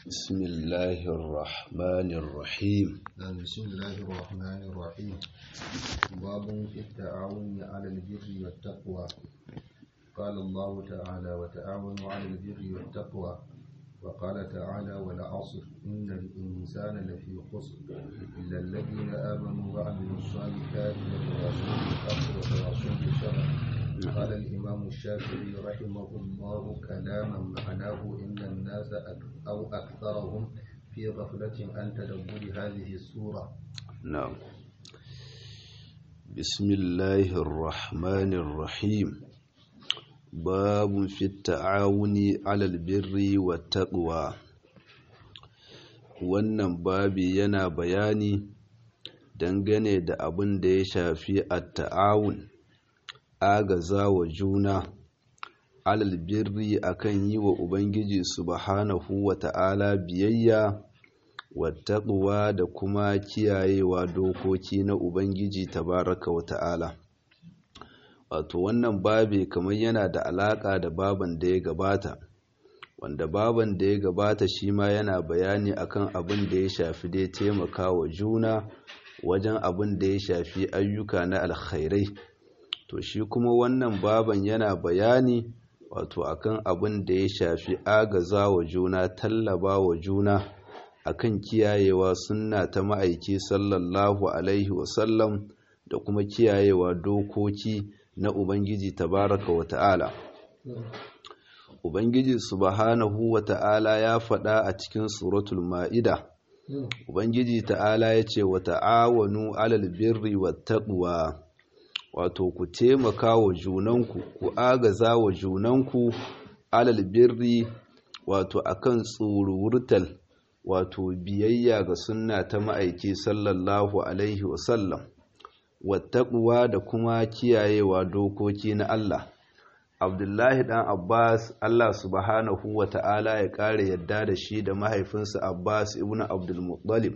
بسم الله الرحمن الرحيم بسم الله الرحمن الرحيم باب في التعاون على البر والتقوى قال الله تعالى وتعاونوا على البر والتقوى وقال تعالى والعصر إن الإنسان لفي خسر إلا الذين آمنوا وعملوا الصالحات وتواصوا بالحق وتواصوا بالصبر قال الإمام الشافعي رحمه الله كلاما معناه إن الناس أك- أو أكثرهم في غفلة عن تدبر هذه السورة نعم بسم الله الرحمن الرحيم باب في التعاون على البر والتقوى wannan babi yana bayani dangane da abin da ya shafi at-ta'awun agaza wa juna alal birri akan yi wa ubangiji subhanahu wa ta'ala biyayya wattaquwa da kuma kiyayewa dokoki na ubangiji tabaraka wa ta'ala wato wannan babi kamar yana da alaka da baban da ya gabata wanda baban da ya gabata shi ma yana bayani akan abin da ya shafi dai taimaka wa juna wajen abin da ya shafi ayyuka na alkhairai to shi kuma wannan baban yana bayani wato akan abin da ya shafi agaza wa juna tallaba wa juna akan kiyayewa sunna ta ma'aiki sallallahu alaihi wasallam da kuma kiyayewa dokoki na ubangiji tabaraka wa ta'ala ubangiji subhanahu wa ta'ala ya faɗa a cikin suratul ma'ida ubangiji ta'ala ya ce wa ta'awanu alal birri wat taqwa wato ku taimaka wa junanku ku agaza wa junanku alal birri wato akan tsuruwurtal wato biyayya ga sunna ta ma'aiki sallallahu alaihi wasallam wattaquwa da kuma kiyayewa dokoki na Allah Abdullahi dan Abbas Allah subhanahu wa ta'ala ya kare yadda da shi da mahaifinsa Abbas ibn Abdul Muttalib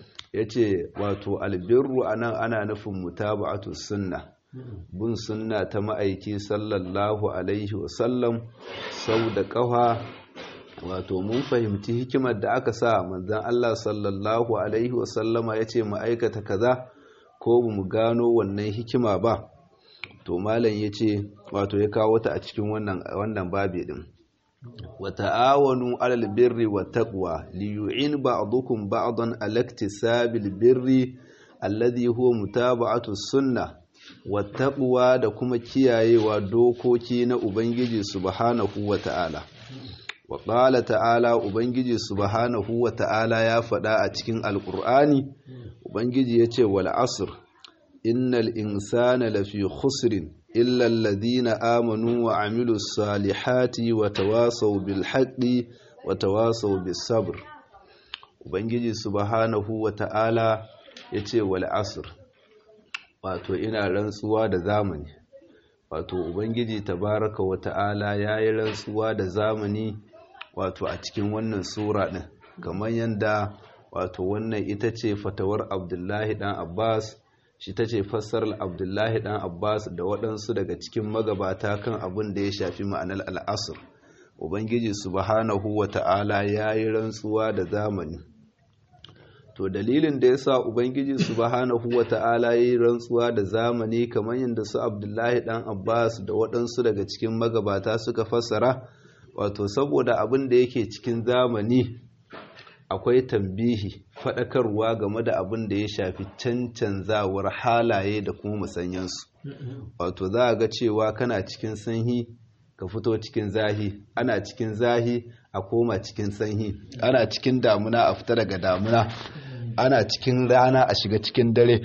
yace wato albirru anan ana nufin mutaba'atu sunna bin sunna ta ma'aiki sallallahu alaihi wasallam sau da ƙafa wato mun fahimci hikimar da aka sa manzan Allah sallallahu alaihi wasallama ya ce ma'aikata kaza ko mu gano wannan hikima ba to malam ya ce wato ya kawo ta a cikin wannan babi din wa ta'awanu alal birri wa taqwa li yu'in ba'dukum ba'dan ala iktisabil birri alladhi huwa mutaba'atu sunnah wattaɓuwa da kuma kiyayewa dokoki na Ubangiji subhanahu wa ta'ala. Wa ƙala ta'ala Ubangiji subhanahu wa ta'ala ya faɗa a cikin Alƙur'ani, Ubangiji ya ce wal asr, innal insana lafi khusrin illal ladina amanu wa amilu salihati wa tawasau bil haqqi wa tawasau bis sabr. Ubangiji subhanahu wa ta'ala ya ce wal asr. wato ina rantsuwa da zamani wato ubangiji tabaraka wa ta'ala ya yi rantsuwa da zamani wato a cikin wannan sura ɗin kamar yadda wato wannan ita ce fatawar abdullahi ɗan abbas shi ta ce fassarar abdullahi ɗan abbas da waɗansu daga cikin magabata kan abin da ya shafi ma'anar al'asur ubangiji subhanahu wa ta'ala ya yi rantsuwa da zamani to dalilin da ya sa ubangiji subhanahu wata'ala yi rantsuwa da zamani kamar yadda su abdullahi dan abbas da waɗansu daga cikin magabata suka fassara wato saboda abin da yake cikin zamani akwai tambihi faɗakarwa game da abin da ya shafi cancanzawar halaye da kuma musanyansu wato za a ga cewa kana cikin sanyi ka fito cikin zahi ana cikin zahi a koma cikin sanyi ana cikin damuna a fita daga damuna ana cikin rana a shiga cikin dare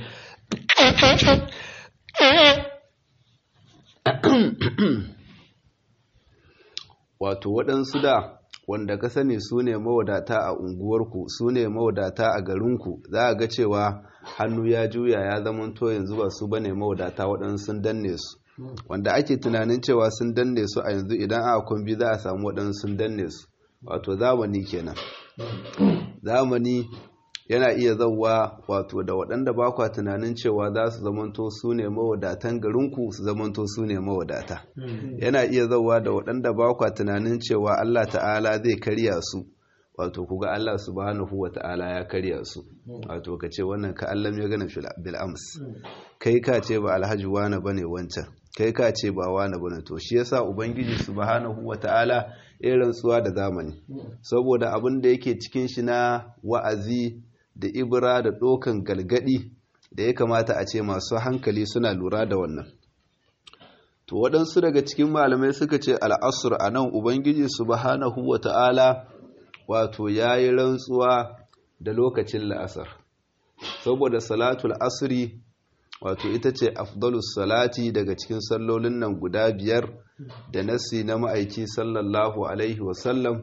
wato waɗansu da wanda ka sani su ne mawadata a unguwarku su ne mawadata a garinku za a ga cewa hannu ya juya ya zamanto yanzu ba su bane mawadata waɗansu sun danne su wanda ake tunanin cewa sun danne su a yanzu idan aka kumbi za a samu waɗansu sun danne su wato zamani kenan zamani yana iya zauwa wato da waɗanda ba kwa tunanin cewa za su zamanto su ne mawadatan garinku su zamanto su ne mawadata yana iya zauwa da waɗanda ba kwa tunanin cewa Allah ta'ala zai karya su wato kuga Allah subhanahu wata'ala ya karya su wato ka ce wannan ka Allah ya gana bil ams kai ka ce ba alhaji wani bane wancan kai ka ce ba wani bane to shi yasa ubangiji subhanahu wata'ala ya rantsuwa da zamani saboda abin da yake cikin shi na wa'azi da ibra da dokan galgadi da ya kamata a ce masu hankali suna lura da wannan to waɗansu daga cikin malamai suka ce al'asur a nan ubangiji subhanahu wata'ala wato ya yi rantsuwa da lokacin la'asar saboda salatul asri wato ita ce afdalus salati daga cikin sallolin nan guda biyar da nasi na ma'aiki sallallahu alaihi wasallam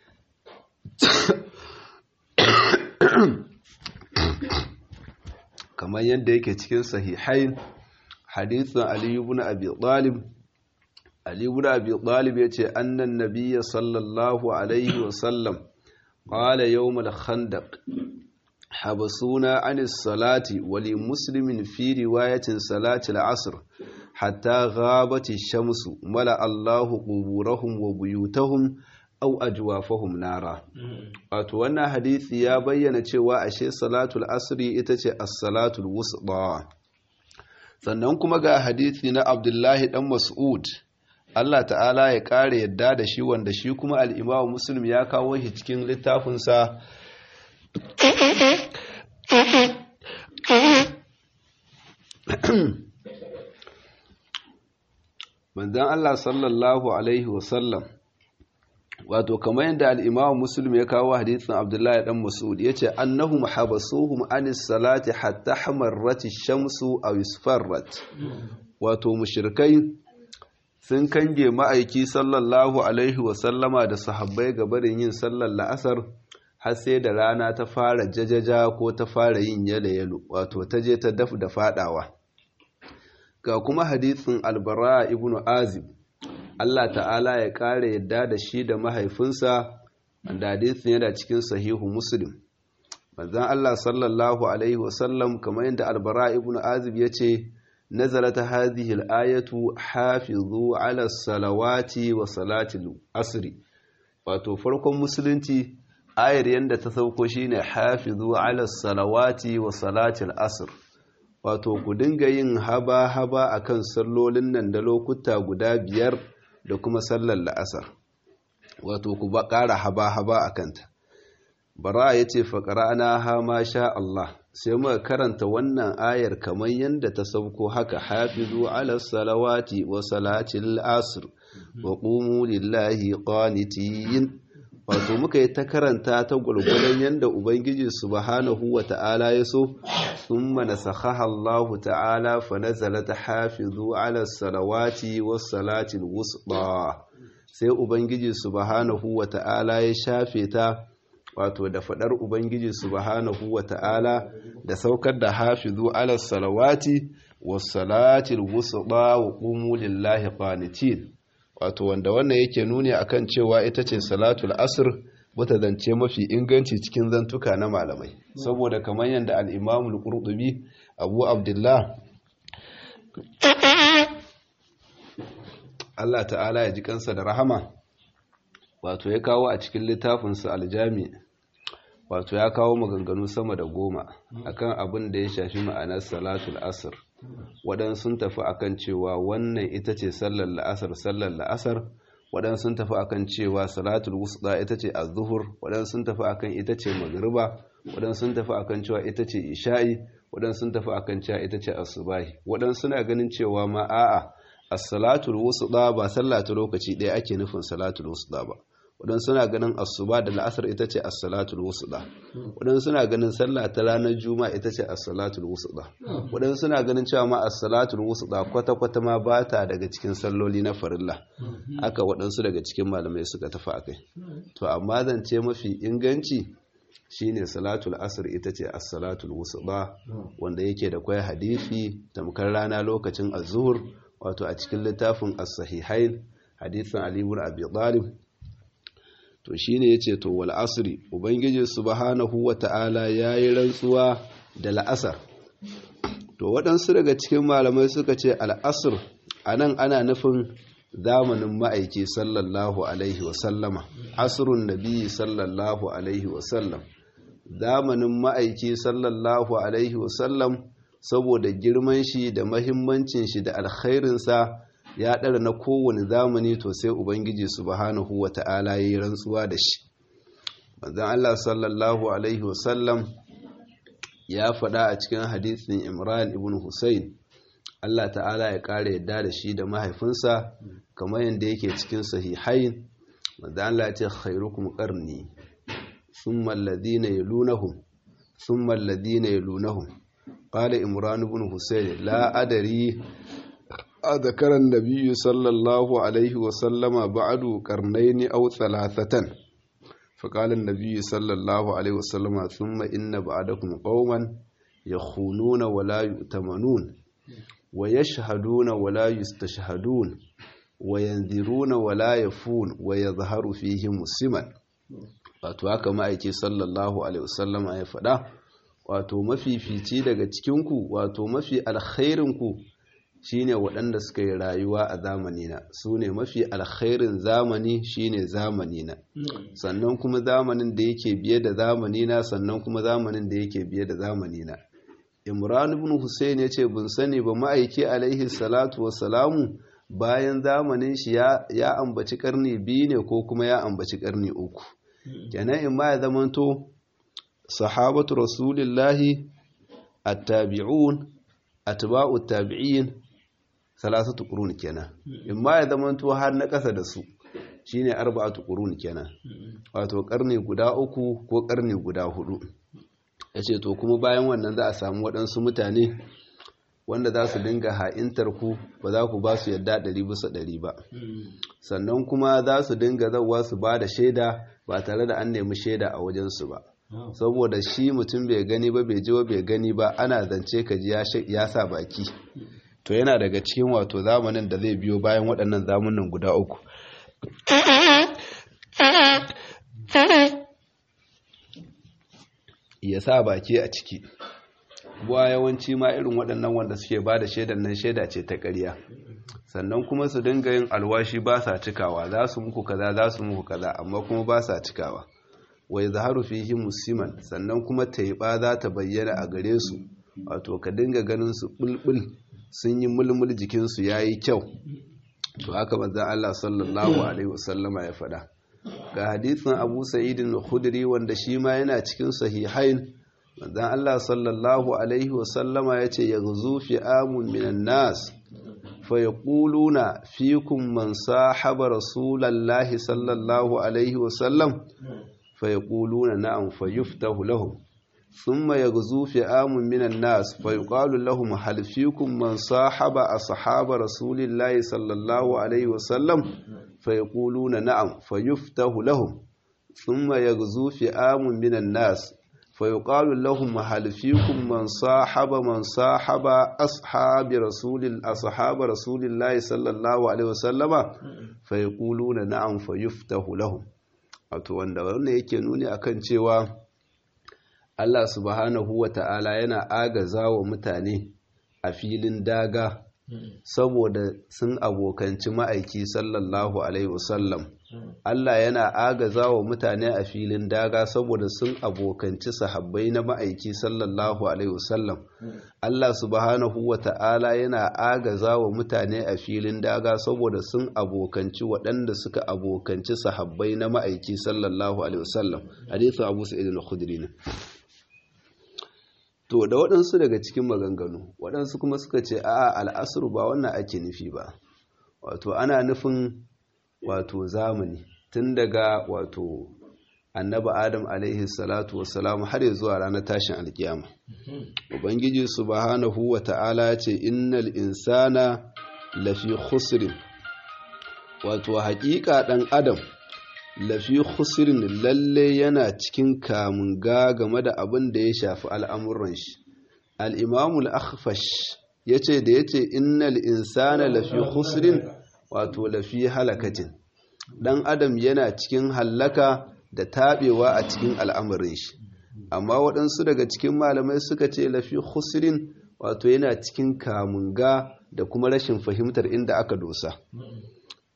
kamar yadda yake cikin sahihain hadithin aliyu ibn abi talib Ali ibn Abi Talib yace annan nabiyya sallallahu alaihi wa sallam qala yawm al-khandaq habasuna an as-salati wa li muslimin fi riwayatin salati al-asr hatta ghabat ash-shamsu mala Allahu quburahum wa buyutahum aw ajwafahum nara wato wannan hadisi ya bayyana cewa ashe salatul asri ita ce as-salatul wusta sannan kuma ga hadisi na Abdullahi dan Mas'ud Allah ta'ala ya ƙare yadda da shi wanda shi kuma al'imamu Muslim ya kawo shi cikin littafinsa manzan Allah sallallahu Alaihi wasallam wato kamar yadda al'imamu Muslim ya kawo hadithin Abdullahi ɗan Masud ya ce annahum habasuhum anis salati hatta hamarrati shamsu a wisfarrat wato mushrikai sun kange ma'aiki sallallahu alaihi wasallama da sahabbai ga barin yin sallar la'asar har sai da rana ta fara jajaja ko ta fara yin yalo-yalo wato ta je ta daf da fadawa ga kuma hadithin albara ibn azib Allah ta'ala ya kare yadda da shi da mahaifinsa wanda hadithin yana cikin sahihu muslim manzon Allah sallallahu alaihi wasallam kamar yadda albara ibn azib ya ce نزلت هذه الآية حافظوا على الصلوات وصلاة العصر wato farkon musulunci ayar yadda ta sauko shine hafizu ala salawati wa salatil asr wato ku dinga yin haba haba akan sallolin nan da lokuta guda biyar da kuma sallar la'asar wato ku ba ƙara haba haba akanta bara yace faqra'na ha ma sha Allah sai muka karanta wannan ayar kamar yadda ta sauko haka hafizu ala salawati wa salatil asr wa qumu lillahi qanitin wato muka yi ta karanta ta gurgurdan yadda ubangiji subhanahu wa ta'ala ya so thumma nasakhaha Allah ta'ala fa nazalat hafizu ala salawati was salatil wusta sai ubangiji subhanahu wa ta'ala ya shafe ta wato da fadar ubangiji subhanahu wata'ala da saukar da hafizu ala salawati was salatil wusta wa qumu lillahi qanitin wato wanda wannan yake nuni akan cewa ita ce salatul asr wata zance mafi inganci cikin zantuka na malamai saboda kamar yadda al-imam al-qurtubi abu abdullah Allah ta'ala ya ji kansa da rahama wato ya kawo a cikin littafinsa aljami wato ya kawo maganganu sama da goma akan abin da ya shafi ma'anar salatul asr waɗansu sun tafi akan cewa wannan ita ce sallar la'asar sallar la'asar waɗansu sun tafi akan cewa salatul wusta ita ce az-zuhur waɗansu sun tafi akan ita ce magriba waɗansu sun tafi akan cewa ita ce isha'i waɗansu sun tafi akan cewa ita ce asubahi waɗansu suna ganin cewa ma a'a as-salatul wusta ba sallah ta lokaci ɗaya ake nufin salatul wusta ba waɗansu suna ganin asuba da la'asar ita ce as-salatul wusta waɗansu suna ganin sallah ta ranar juma'a ita ce as-salatul wusta waɗansu suna ganin cewa ma as-salatul wusta kwata kwata ma ba ta daga cikin salloli na farilla haka waɗansu daga cikin malamai suka tafi akai to amma zance mafi inganci shine salatul asr ita ce as-salatul wusta wanda yake da kwai hadisi tamkar rana lokacin az-zuhr wato a cikin littafin as-sahihain hadisin Ali ibn Abi Talib to shine yace to wal asri ubangiji subhanahu wata'ala yayi rantsuwa da la'asar to waɗansu daga cikin malamai suka ce al asr anan ana nufin zamanin ma'aiki sallallahu alaihi wasallama asrun nabi sallallahu alaihi wasallam zamanin ma'aiki sallallahu alaihi wasallam saboda girman shi da mahimmancin shi da alkhairinsa ya ɗara na kowane zamani to sai ubangiji subhanahu wa ta'ala ya yi rantsuwa da shi manzon Allah sallallahu alaihi wasallam ya faɗa a cikin hadisin Imran ibn Hussein Allah ta'ala ya ƙara yadda da shi da mahaifinsa kamar yadda yake cikin sahihain manzon Allah ya ce khairukum qarni thumma alladhina yalunahum thumma alladhina yalunahum qala Imran ibn Hussein la adari أذكر النبي صلى الله عليه وسلم بعد قرنين أو ثلاثة فقال النبي صلى الله عليه وسلم ثم إن بعدكم قوما يخونون ولا يؤتمنون ويشهدون ولا يستشهدون وينذرون ولا يفون ويظهر فيهم السمن wato haka ma'aiki sallallahu alaihi wasallam ya faɗa wato mafifici daga cikinku wato mafi alkhairinku shine waɗanda suka yi rayuwa a zamanina su ne mafi alkhairin zamani shine zamanina sannan kuma zamanin da yake biye da zamanina sannan kuma zamanin da yake biye da zamanina imran ibn hussein ya ce bin sani ba ma'aiki alaihi salatu wasalamu bayan zamanin shi ya ambaci karni biyu ne ko kuma ya ambaci karni uku kenan in ma ya zamanto sahabatu rasulillahi at-tabi'un atba'u tabi'in salasatu qurun kenan in ma ya zamanto har na kasa da su shine arba'atu qurun kenan wato karni guda uku ko karni guda hudu yace to kuma bayan wannan za a samu waɗansu mutane wanda za su dinga ha'intar ku ba za ku ba su yadda ɗari bisa ɗari ba sannan kuma za su dinga zauwa su ba da shaida ba tare da an nemi shaida a wajensu ba saboda shi mutum bai gani ba bai ji ba bai gani ba ana zance ka ji ya sa baki to yana daga cikin wato zamanin da zai biyo bayan waɗannan zamanin guda uku ya sa baki a ciki buwa yawanci ma irin waɗannan wanda suke ba da shaidan nan shaida ce ta ƙarya sannan kuma su dinga yin alwashi ba sa cikawa za su muku kaza za su muku kaza amma kuma ba sa cikawa wai zaharu fihi musiman sannan kuma taiba za ta bayyana a gare su wato ka dinga ganin su bulbul sun yi mulmul jikinsu ya yi kyau to haka manzan Allah sallallahu alaihi wasallama ya faɗa ga hadisin Abu Sa'id al-Khudri wanda shi ma yana cikin sahihain manzan Allah sallallahu alaihi wasallama ya ce yaghzu fi amun minan nas fa yaquluna fikum man sahaba rasulallahi sallallahu alaihi wasallam fa yaquluna na'am fa yuftahu lahum ثم يغزو فئام من الناس فيقال لهم هل فيكم من صاحب أصحاب رسول الله صلى الله عليه وسلم فيقولون نعم فيفتح لهم ثم يغزو فئام من الناس فيقال لهم هل فيكم من صاحب من صاحب أصحاب رسول أصحاب رسول الله صلى الله عليه وسلم فيقولون نعم فيفتح لهم wato wanda wannan yake nuni akan cewa Allah subhanahu wa ta'ala yana agaza wa mutane a filin daga saboda sun abokanci ma'aiki sallallahu Alaihi wasallam. Allah yana agaza wa mutane a filin daga saboda sun abokanci sahabbai na ma'aiki sallallahu Alaihi wasallam. Allah subhanahu wa ta'ala yana agaza wa mutane a filin daga saboda sun abokanci waɗanda suka abokanci sahabbai na ma'aiki sallallahu Alaihi wasallam. Hadithu Abu Sa'id al-Khudri ne. To da waɗansu daga cikin maganganu, waɗansu kuma suka ce a al'asuru ba wannan ake nufi ba, wato ana nufin wato zamani tun daga wato annaba Adam alaihi salatu wassalamu har ya zuwa ranar tashin alkiyama. Ubangiji subhanahu wa ta'ala ce innal insana lafi khusrin wato haƙiƙa ɗan Adam lafi khusrin lalle yana cikin kamun ga game da abin da ya shafi al'amuran shi al'imamul akhfash ya ce da ya ce innal insana lafi khusrin wato lafi halakatin ɗan adam yana cikin hallaka da taɓewa a cikin al'amuran shi amma waɗansu daga cikin malamai suka ce lafi khusrin wato yana cikin kamun ga da kuma rashin fahimtar inda aka dosa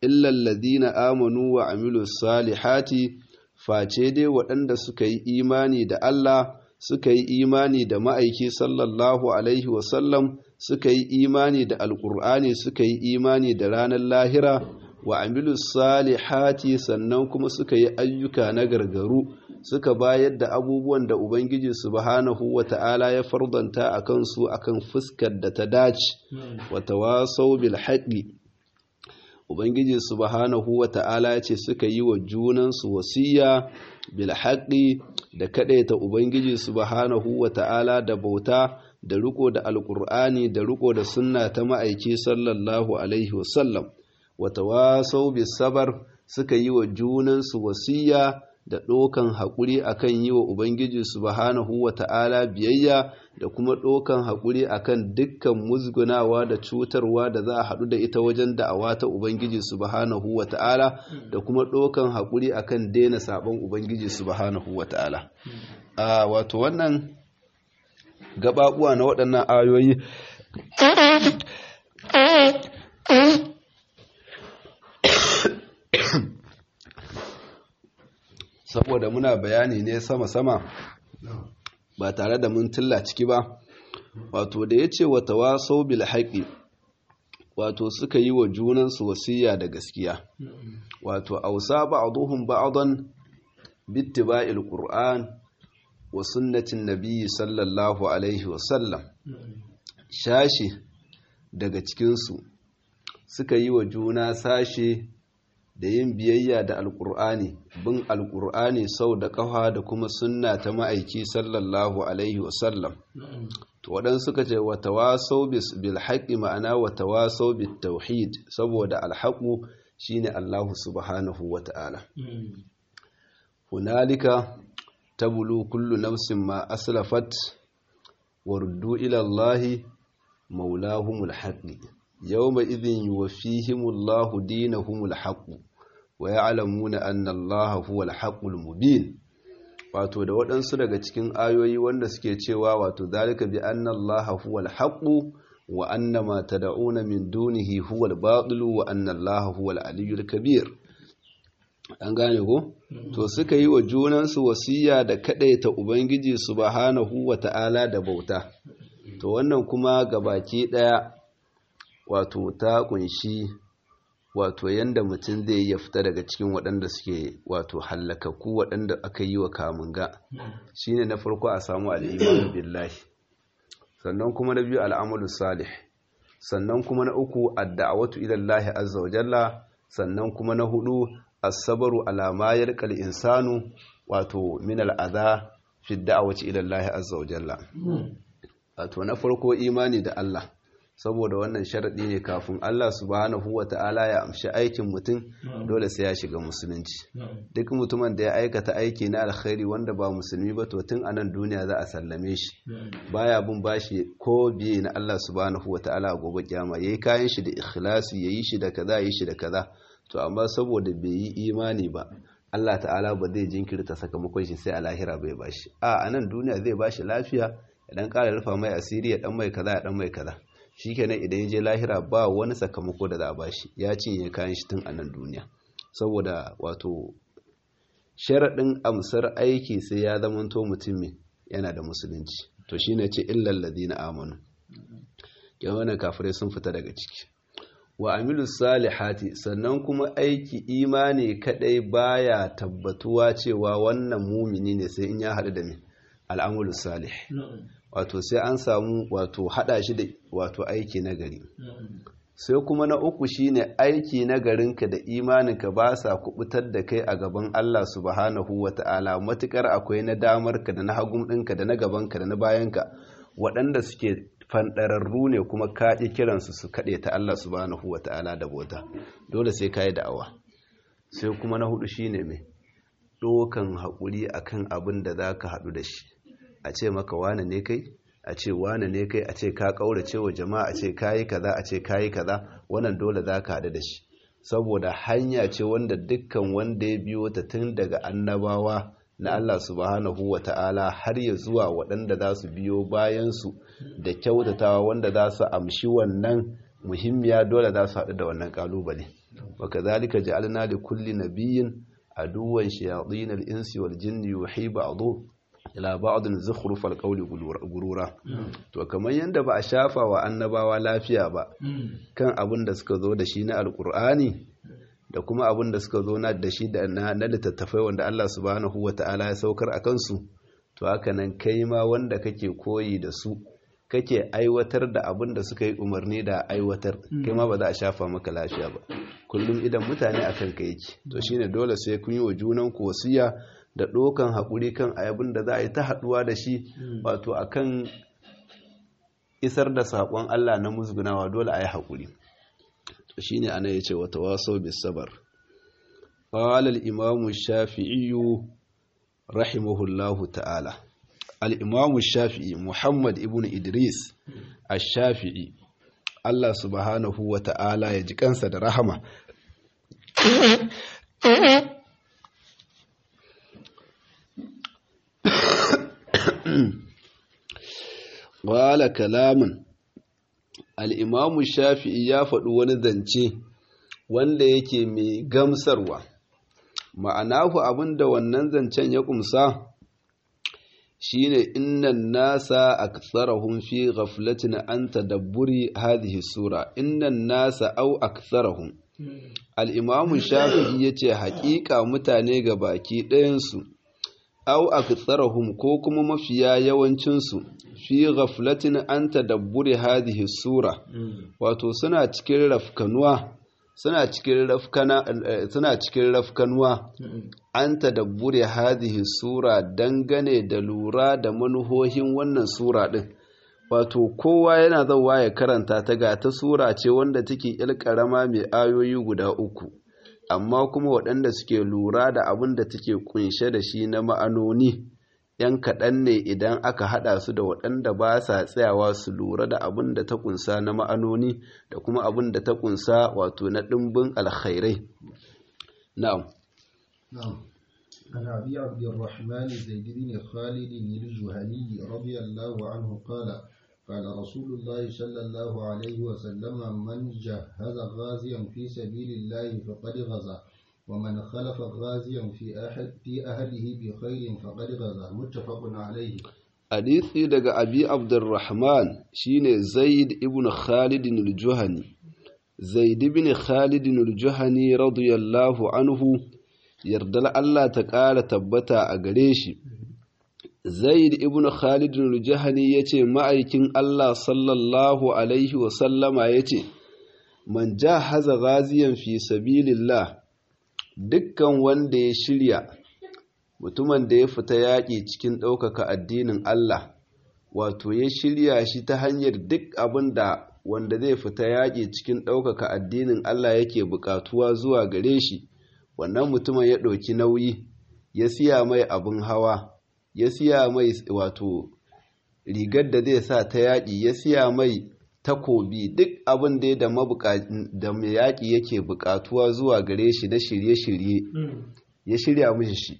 illa alladhina amanu wa amilus salihati face dai waɗanda suka yi imani da Allah suka yi imani da ma'aiki sallallahu alaihi wasallam suka yi imani da alƙur'ani suka yi imani da ranar lahira wa amilu salihati sannan kuma suka yi ayyuka na gargaru suka bayar da abubuwan da ubangiji subhanahu wa ta'ala ya fardanta a kansu akan fuskar da ta dace wa tawasau bil haqqi ubangiji subhanahu wa ta'ala ce suka yi wa junansu wasiya bil haqqi da kadaita ubangiji subhanahu wa ta'ala da bauta da riko da alqur'ani da riko da sunna ta ma'aiki sallallahu alaihi wasallam wa tawasau bis sabar suka yi wa junansu wasiya da ɗokan haƙuri akan yi wa Ubangiji subhanahu wa ta'ala biyayya da kuma ɗokan haƙuri akan dukkan musgunawa da cutarwa da za a haɗu da ita wajen da'awa ta Ubangiji subhanahu wa ta'ala da kuma ɗokan haƙuri akan daina saɓon Ubangiji subhanahu wa ta'ala. A wato wannan gaɓaɓuwa na waɗannan ayoyi saboda muna bayani ne sama-sama ba tare da mun tilla ciki ba wato da ya ce wata wasau bil haƙi wato suka yi wa junansu wasiya da gaskiya wato ausa ba'duhum ba'dan bittiba'il qur'an wa sunnatin nabiyyi sallallahu alaihi wa sallam shashi daga cikinsu suka yi wa juna sashe da yin biyayya da alkur'ani bin alkur'ani sau da kafa da kuma sunna ta ma'aiki sallallahu alaihi wasallam to waɗansu suka ce wa tawasau bil haqqi ma'ana wa tawasau bit tauhid saboda alhaqu shine Allah subhanahu wa ta'ala hunalika tabulu kullu nafsin ma aslafat wa ruddu ila Allah maulahumul haqqi yawma idhin yuwaffihimullahu dinahumul haqq wa ya'lamuna anna Allaha huwal haqqul mubin wato da waɗansu daga cikin ayoyi wanda suke cewa wato zalika bi anna Allaha huwal haqq wa anna ma tad'una min dunihi huwal batil wa anna Allaha huwal aliyyul kabir an gane ko to suka yi wa junansu wasiya da kadaita ubangiji subhanahu wa ta'ala da bauta to wannan kuma gabaki daya wato ta kunshi wato yanda mutum zai ya fita daga cikin waɗanda suke wato hallakaku waɗanda aka yi wa kamunga shine na farko a samu al'imanu billahi sannan kuma na biyu al'amalu salih sannan kuma na uku adda'awatu ila Allah azza wa jalla sannan kuma na hudu as-sabru ala ma yarqal insanu wato min al'adha fi da'awati ila Allah azza wa jalla wato na farko imani da Allah saboda wannan sharaɗi ne kafin Allah subhanahu wa ta'ala ya amshi aikin mutum dole sai ya shiga musulunci duk mutumin da ya aikata aiki na alkhairi wanda ba musulmi ba to tun anan duniya za a sallame shi baya bin bashi ko biye na Allah subhanahu wa ta'ala a gobe kiyama yayi kayan shi da ikhlasi yayi shi da kaza yayi shi da kaza to amma saboda bai yi imani ba Allah ta'ala ba zai jinkirta sakamakon shi sai a lahira bai bashi a anan duniya zai bashi lafiya ya dan ƙara rufa mai asiri ya dan mai kaza ya dan mai kaza shikenan idan ya je lahira ba wani sakamako da za a bashi ya cinye kayan shi tun a nan duniya saboda wato sharaɗin amsar aiki sai ya zamanto mutum yana da musulunci to shine ce illal ladina amanu yan wannan kafirai sun fita daga ciki wa amilu salihati sannan kuma aiki imani kadai baya tabbatuwa cewa wannan mumini ne sai in ya haɗu da me al'amulu salih wato sai an samu wato hada shi da wato aiki na gari sai kuma na uku shine aiki na garinka da imaninka ba sa kubutar da kai a gaban Allah subhanahu wata'ala matukar akwai na damarka da na hagun ɗinka da na gabanka da na bayanka waɗanda suke fanɗararru ne kuma kaɗi kiransu su kaɗe ta Allah subhanahu wata'ala da bota dole sai ka yi da'awa sai kuma na hudu shine mai ɗokan haƙuri akan abin da za ka haɗu da shi a ce maka wane ne kai a ce wane ne kai a ce ka kaurace wa jama'a a ce kayi kaza a ce kayi kaza wannan dole za ka haɗu da shi saboda hanya ce wanda dukkan wanda ya biyo ta tun daga annabawa na Allah subhanahu wa ta'ala har ya zuwa waɗanda za su biyo bayansu da kyautatawa wanda za su amshi wannan muhimmiya dole za su haɗu da wannan ƙalubale wa kadhalika ja'alna li kulli nabiyyin aduwwan shayatin al-insi wal jinni yuhi ba'dhu ila ba'dhin zukhruf al-qawli gurura to kamar yanda ba a shafa wa annabawa lafiya ba kan abin da suka zo da shi na alqur'ani da kuma abin da suka zo da shi da na littattafai wanda Allah subhanahu wata'ala ya saukar a kansu to haka nan kai ma wanda kake koyi da su kake aiwatar da abin da suka yi umarni da aiwatar kai ma ba za a shafa maka lafiya ba kullum idan mutane akan ka yake to shine dole sai kun yi wa junan ku wasiya da dokan haƙuri kan abin da za a yi ta haɗuwa da shi wato akan isar da saƙon Allah na musgunawa dole a yi haƙuri to shine ana yace wa tawasaw bis sabr qala al imam shafi'i rahimahullahu ta'ala al'imamu shafi'i Muhammad ibn Idris a shafi'i Allah subhanahu wa ta'ala ya ji kansa da rahama wala kalamun al'imamu shafi'i ya faɗi wani zance wanda yake mai gamsarwa ma'anahu abinda wannan zancen ya kumsa shine innan nasa aktsarahum fi ghaflatin an tadabburi hadhihi sura innan nasa au aktsarahum al-imam shafi'i yace haƙiƙa mutane ga baki ɗayan su au aktsarahum ko kuma mafiya yawancin su fi ghaflatin an tadabburi hadhihi sura wato suna cikin rafkanuwa suna cikin rafkana suna cikin rafkanuwa an tadabbure hadhihi sura dangane da lura da manuhohin wannan sura din wato kowa yana zawa ya karanta ta ga ta sura ce wanda take karama mai ayoyi guda uku amma kuma waɗanda suke lura da abin da take kunshe da shi na ma'anoni yan kaɗan ne idan aka haɗa su da waɗanda ba sa tsayawa su lura da abin da ta kunsa na ma'anoni da kuma abin da ta kunsa wato na ɗimbin alkhairai na'am نعم عن أبي عبد الرحمن زيد بن خالد الجهني رضي الله عنه قال قال رسول الله صلى الله عليه وسلم من جهز غازيا في سبيل الله فقد غزا ومن خلف غازيا في أحد في أهله بخير فقد غزا متفق عليه hadisi daga abi abdurrahman shine zaid ibn khalid al-juhani zaid ibn khalid al-juhani radiyallahu anhu yardal Allah ta ƙara tabbata a gare shi zaid ibn khalid al-juhani yace ma'aikin Allah sallallahu alaihi wa sallama yace man jahaza ghaziyan fi sabilillah dukkan wanda ya shirya mutumin da ya fita yaƙi cikin ɗaukaka addinin Allah wato ya shirya shi ta hanyar duk abin da wanda zai fita yaƙi cikin ɗaukaka addinin Allah yake buƙatuwa zuwa gare shi wannan mutumin ya ɗauki nauyi ya siya mai abin hawa ya siya mai wato rigar da zai sa ta yaƙi ya siya mai takobi duk abin da da mai yaƙi yake buƙatuwa zuwa gare shi na shirye-shirye ya shirya mishi shi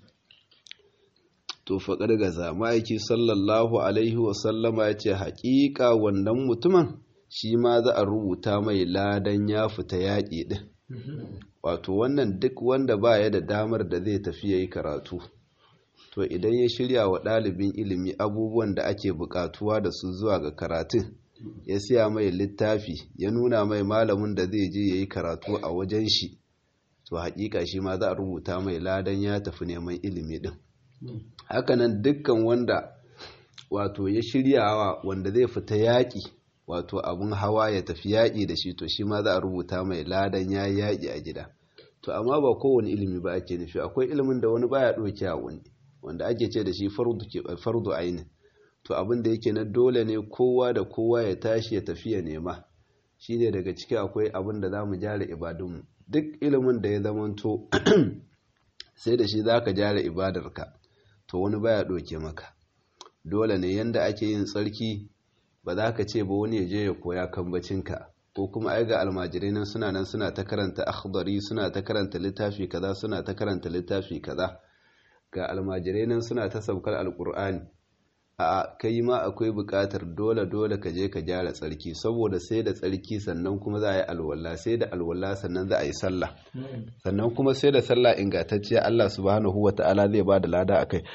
to faƙar gaza ma'aiki sallallahu alaihi wasallama ya ce haƙiƙa wannan mutumin shi ma za a rubuta mai ladan ya fita yaƙi ɗin wato wannan duk wanda ba ya da damar da zai tafi ya yi karatu to idan ya shirya wa ɗalibin ilimi abubuwan da ake buƙatuwa da su zuwa ga karatun ya siya mai littafi ya nuna mai malamin da zai je ya yi karatu a wajen shi to haƙiƙa shi ma za a rubuta mai ladan ya tafi neman ilimi ɗin hakanan dukkan wanda wato ya shiryawa wanda zai fita yaƙi wato abun hawa ya tafi yaƙi da shi to shi ma za a rubuta mai ladan ya yi yaƙi a gida to amma ba kowane ilimi ba ake nufi akwai ilimin da wani baya ɗauke a wani wanda ake ce da shi fardu aini to abin da yake na dole ne kowa da kowa ya tashi ya tafi ya nema shine daga ciki akwai abin da za mu gyara ibadunmu duk ilimin da ya zamanto sai da shi za ka gyara ibadarka to wani baya ɗauke maka dole ne yanda ake yin tsarki ba za ka ce ba wani ya je ya koya kambacinka ko kuma ai ga almajirai nan suna nan suna ta karanta akhdari suna ta karanta littafi kaza suna ta karanta littafi kaza ga almajirai nan suna ta saukar alkur'ani a kai ma akwai buƙatar dole dole ka je ka gyara tsarki saboda sai da tsarki sannan kuma za a yi alwala sai da alwala sannan za a yi sallah sannan kuma sai da sallah ingantacciya Allah subhanahu wata'ala zai ba da lada a kai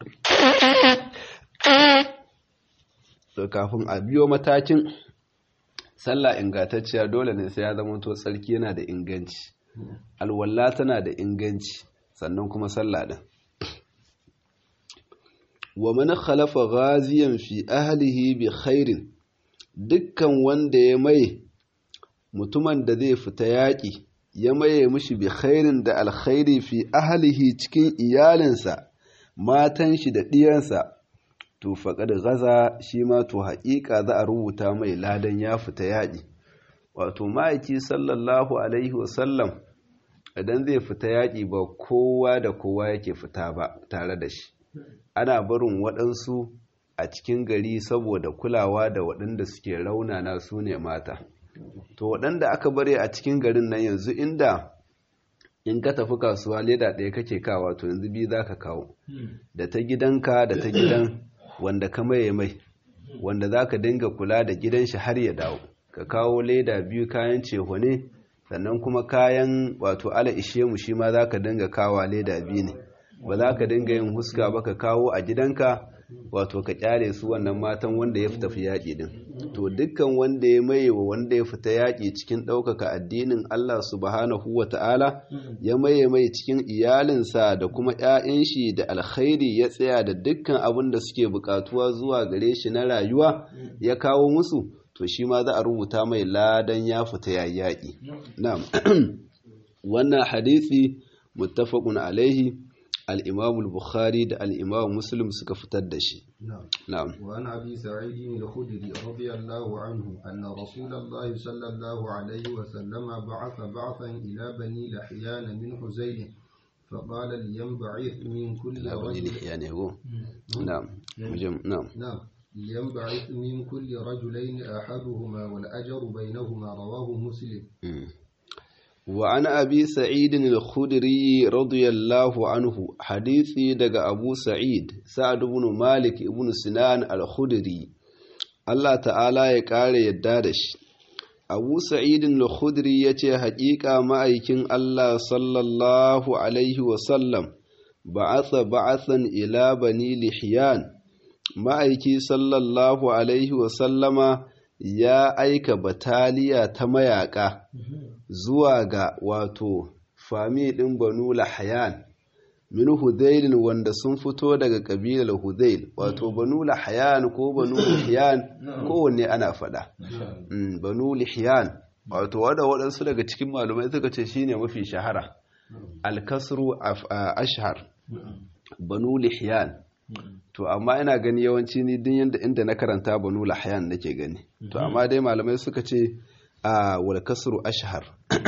kafin a biyo matakin sallah ingantacciya dole ne sai ya zama to tsarki yana da inganci alwala tana da inganci sannan kuma sallah din wa man khalafa ghaziyan fi ahlihi bi khairin dukkan wanda ya mai mutumin da zai fita yaƙi ya maye mishi bi khairin da alkhairi fi ahlihi cikin iyalinsa matan shi da ɗiyansa to faƙad gaza shi ma to haƙiƙa za a rubuta mai ladan ya fita yaƙi wato ma'aiki sallallahu alaihi wasallam idan zai fita yaƙi ba kowa da kowa yake fita ba tare da shi ana barin waɗansu a cikin gari saboda kulawa da waɗanda suke raunana su ne mata to waɗanda aka bari a cikin garin nan yanzu inda in ka tafi kasuwa leda ɗaya kake kawa to yanzu biyu za ka kawo da ta gidanka da ta gidan wanda ka maye mai wanda za ka dinga kula da gidan shi har ya dawo ka kawo leda biyu kayan ceho ne sannan kuma kayan wato ala ishe mu shi ma za ka dinga kawa leda biyu ne ba za ka dinga yin huska ba ka kawo a gidanka wato ka kyale su wannan matan wanda ya tafi yaƙi din to dukkan wanda ya maye wa wanda ya fita yaƙi cikin ɗaukaka addinin Allah subhanahu wa ta'ala ya maye mai cikin iyalinsa da kuma ‘ya'yan shi da alkhairi ya tsaya da dukkan abin da suke buƙatuwa zuwa gare shi na rayuwa ya kawo musu to shi ma za a rubuta mai ladan ya fita yaƙi na'am wannan hadisi muttafaqun alaihi الإمام البخاري ده الإمام مسلم سكفتر دشي نعم نعم وعن أبي سعيد الخدري رضي الله عنه أن رسول الله صلى الله عليه وسلم بعث بعثا إلى بني لحيان من حزين فقال لينبعث من كل رجل يعني هو نعم مجم نعم نعم لينبعث من كل رجلين أحدهما والأجر بينهما رواه مسلم مم. وعن أبي سعيد الخدري رضي الله عنه حديثي دق أبو سعيد سعد بن مالك بن سنان الخدري الله تعالى يقال يدادش أبو سعيد الخدري يتي حقيقة مأيكين الله صلى الله عليه وسلم بعث بعثا إلى بني لحيان ma'aiki sallallahu alaihi wasallama ya aika bataliya ta mayaka zuwa ga wato fami ɗin banu lahayan min hudailin wanda sun fito daga ƙabilar hudail wato banu lahayan ko banu lihiyan kowanne ana faɗa banu lihiyan wato wada waɗansu daga cikin malumai suka ce shine mafi shahara alkasru ashhar banu lihiyan to amma ina gani yawanci ni din yanda inda na karanta banu lahyan nake gani to amma dai malamai suka ce a wal kasru ashhar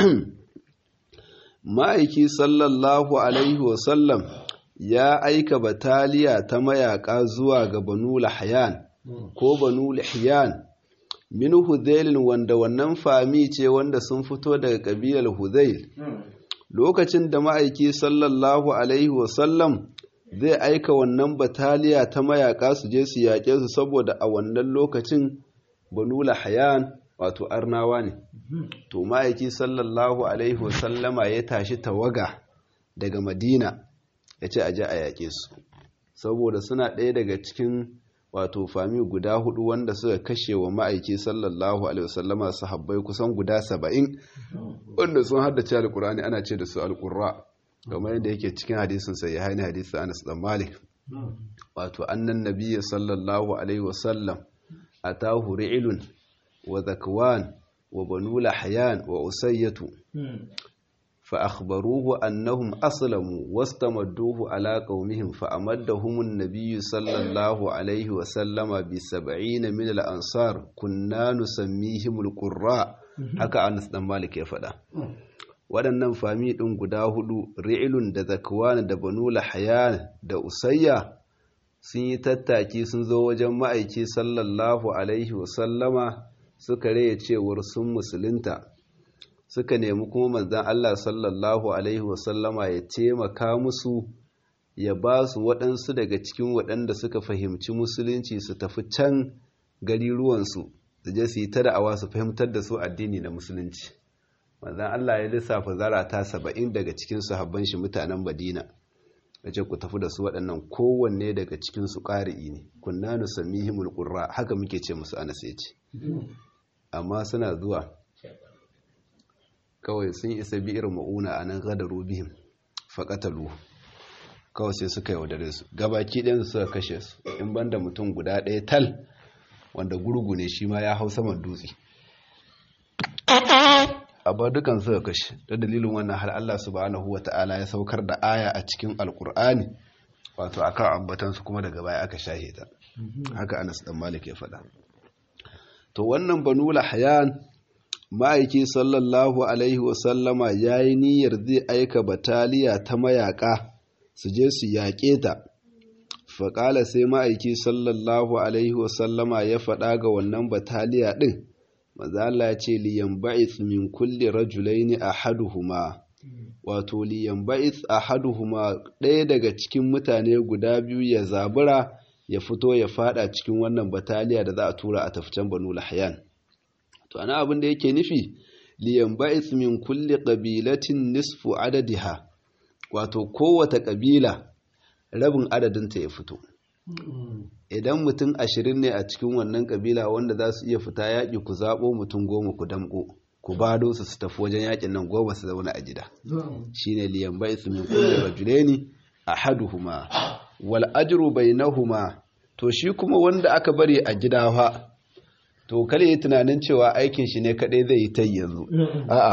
ma'aiki sallallahu alaihi wasallam ya aika bataliya ta mayaka zuwa ga banu lahyan ko banu lahyan min hudailin wanda wannan fami ce wanda sun fito daga kabilar hudail lokacin da ma'aiki sallallahu alaihi wasallam zai aika wannan bataliya ta mayaka su je su yaƙe su saboda a wannan lokacin banu lahayan wato arnawa ne to ma'aiki sallallahu alaihi wasallama ya tashi tawaga daga madina ya ce a je a yaƙe su saboda suna ɗaya daga cikin wato fami guda hudu wanda suka kashe wa ma'aiki sallallahu alaihi wasallama sahabbai kusan guda saba'in wanda sun haddace alkur'ani ana ce da su alkurra kamar yadda yake cikin hadisin sai ya haini hadisi Anas dan Malik wato annan nabiyyi sallallahu alaihi wasallam atahu ri'lun wa zakwan wa banu lahyan wa usayyatu fa akhbaruhu annahum aslamu wastamadduhu ala qaumihim fa amaddahum an-nabiy sallallahu alaihi wasallama bi 70 min al-ansar kunna nusammihim al-qurra haka Anas dan Malik ya faɗa waɗannan fami ɗin guda hudu ri'ilun da zakwan da banu lahayan da usayya sun yi tattaki sun zo wajen ma'aiki sallallahu alaihi wasallama suka raya cewar sun musulunta suka nemi kuma manzan Allah sallallahu alaihi wasallama ya taimaka musu ya ba su waɗansu daga cikin waɗanda suka fahimci musulunci su tafi can gari ruwansu su je su yi ta da'awa su fahimtar da su addini na musulunci manzan Allah ya lissafa zarata saba'in daga cikin sahabban shi mutanen Madina ya ce ku tafi da su waɗannan kowanne daga cikin su ƙari'i ne kunna nusammihimul qurra haka muke ce musu anas ya ce amma suna zuwa kawai sun isa bi irin ma'una a nan gadaru bihim faƙatalu kawai sai suka yaudare su gabaki ɗin suka kashe su in banda mutum guda ɗaya tal wanda gurgu ne shi ma ya hau saman dutse amma dukan suka kashe da dalilin wannan har Allah subhanahu wata'ala ya saukar da aya a cikin alkur'ani wato akan ambatansu kuma daga baya aka shahe ta haka Anas dan Malik ya faɗa to wannan banu lahyan ma'aiki sallallahu alaihi wasallama ya yi niyyar zai aika bataliya ta mayaka su je su yaƙe ta faƙala sai ma'aiki sallallahu alaihi wasallama ya faɗa ga wannan bataliya ɗin mazala ya ce liyan ba'is min kulli rajulaini ahaduhuma wato liyan ba'is ahaduhuma ɗaya daga cikin mutane guda biyu ya zabura ya fito ya fada cikin wannan bataliya da za a tura a tafcan banu lahyan to ana abin da yake nufi liyan ba'is min kulli qabilatin nisfu adadiha wato kowace kabila rabin adadinta ya fito idan mutum ashirin ne a cikin wannan kabila wanda za su iya fita yaƙi ku zaɓo mutum goma ku damƙo ku bado su su tafi wajen yaƙin nan goma su zauna a gida shine liyan ba'is min kulli rajulaini ahaduhuma wal ajru bainahuma to shi kuma wanda aka bari a gida fa to kare yi tunanin cewa aikin shi ne kadai zai yi ta yanzu a'a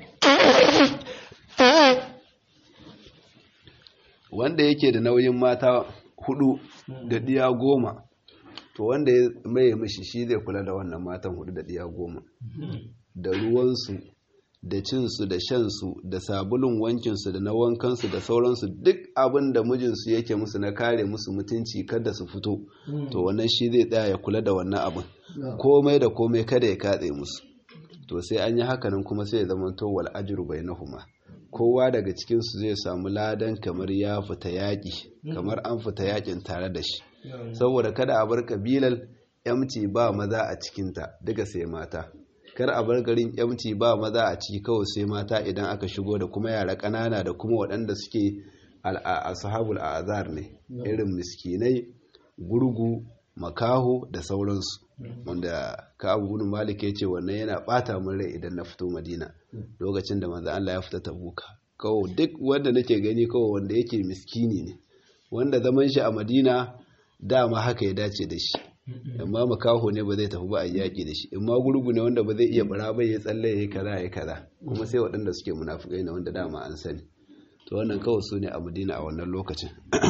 wanda yake da nauyin mata hudu da diya goma to wanda ya maye mishi shi zai kula da wannan matan hudu da diya goma da ruwansu da cinsu da shansu da sabulun wankinsu da na wankansu da sauransu duk abin da mijinsu yake musu na kare musu mutunci kada su fito to wannan shi zai tsaya ya kula da wannan abin komai da komai kada ya katse musu to sai an yi hakanan kuma sai ya zama to wal ajru bainahuma kowa daga cikin su zai samu ladan kamar ya fita yaki kamar an fita yakin tare da shi saboda kada a bar kabilar yamci ba maza a cikinta duka sai mata kar a bar garin yamci ba maza a ciki kawai sai mata idan aka shigo da kuma yara ƙanana da kuma waɗanda suke ashabul azar ne irin miskinai gurgu makaho da sauransu wanda ka abu gudun malik ya ce wannan yana bata min rai idan na fito madina lokacin da manzo Allah ya fita tabuka kawai duk wanda nake gani kawai wanda yake miskini ne wanda zaman shi a madina dama haka ya dace da shi amma makaho ne ba zai tafi ba a yaƙi da shi amma gurgu ne wanda ba zai iya bara ba ya tsalle ya yi kaza ya kaza kuma sai waɗanda suke munafukai ne wanda dama an sani to wannan kawai su ne a madina a wannan lokacin